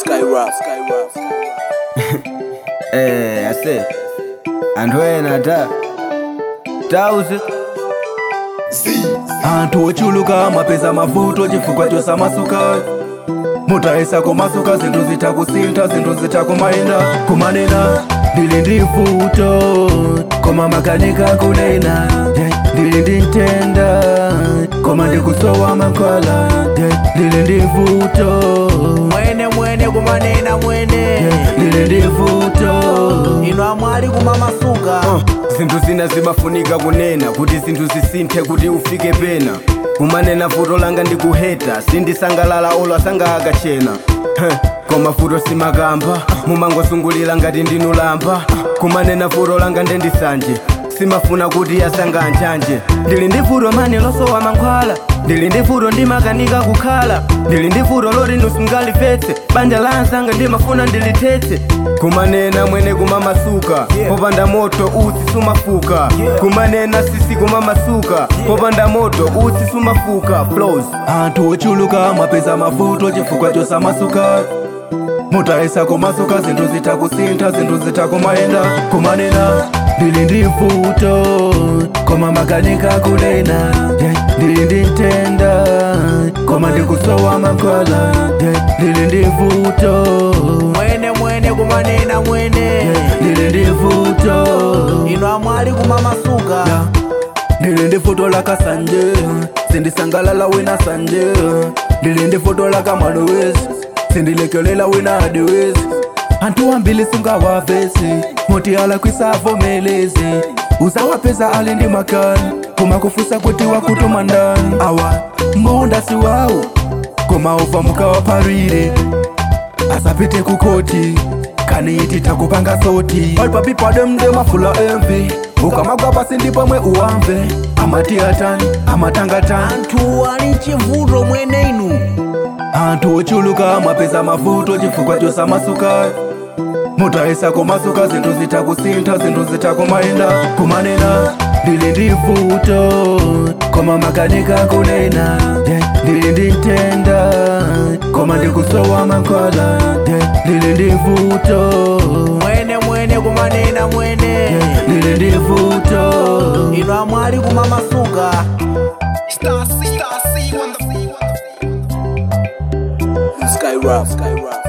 Skyrock, Skyrock, Eh, ase anthu ena ta tauze anthu ochuluka mwapeza mavuto chifukwa chosamasuka mutayesa kumasuka zinthu zitha kusintha zinthu zitha kumayenda kumanena ndili ndi vuto koma makanika kunena yeah, ndili ndi ntenda koma ndikusowa mankhwala yeah, ndili ndi vuto mwene mwene kumanena mwene yeah, ndili ndi vuto ino amwali kumamasuka uh, zinthu zina zimafunika kunena kuti zinthu zisinthe kuti ufike pena kumanena vuto langa ndikuheta sindisangalala olo asanga akachena Heh, koma vuto simakamba mumangosungulira ngati ndinulamba kumanena vuto langa ndendisanje simafuna kuti asanga anjanje ndili ndi vuto mani losowa mankhwala ndili ndi vuto ndimakanika kukhala ndili ndi vuto loti nusungalivetse banja la ansanga ndimafuna ndilithetse kumanena mwene kumamasuka popanda moto utsi sumafuka kumanena sisi kumamasuka popanda moto utsi sumafuka flows anthu ochuluka mwapeza mavuto chifukwa chosamasuka mutayesa kumasuka zinthu zitha kusintha zinthu zitha kumayenda kumanena ndili ndi vuto koma makanika kunena yeah, ndili ndi ntenda koma ndikusowa mankhwala yeah, ndili ndi vuto mwene mwene kumanena mwene yeah, ndili ndi vuto ino amwali kumamasuka Yeah. ndili ndi vuto lakasanje sindisangalala wina sanje ndili ndi vuto lakamwanowezi sindilekelela wina adiwezi anthu ambili sungawavesi moti alakwisavomelezi uzawapeza ali ndi makani koma kufusa kuti wakutuma ndani awa munda si wawo koma uva mukawaparire asapite kukoti kaniiti takupanga soti palipapipade mafula emvi ukamagwa pasi ndi pomwe uwamve amati atani amatangatani anthu ali chivuto mwene inu anthu ochuluka mwapeza mavuto chifukwa chosamasuka mutayesa kumasuka zinthu zitha kusintha zinthu zitha kumayenda kumanena ndili ndi vuto koma makanika kunena yeah, ndili ndi ntenda koma ndikusowa mankhwala yeah, ndili ndi vuto mwene mwene kumanena mwene yeah, ndili ndi vuto ino amwali kumamasuka Star C, Star C, on the Skyrock, Skyrock.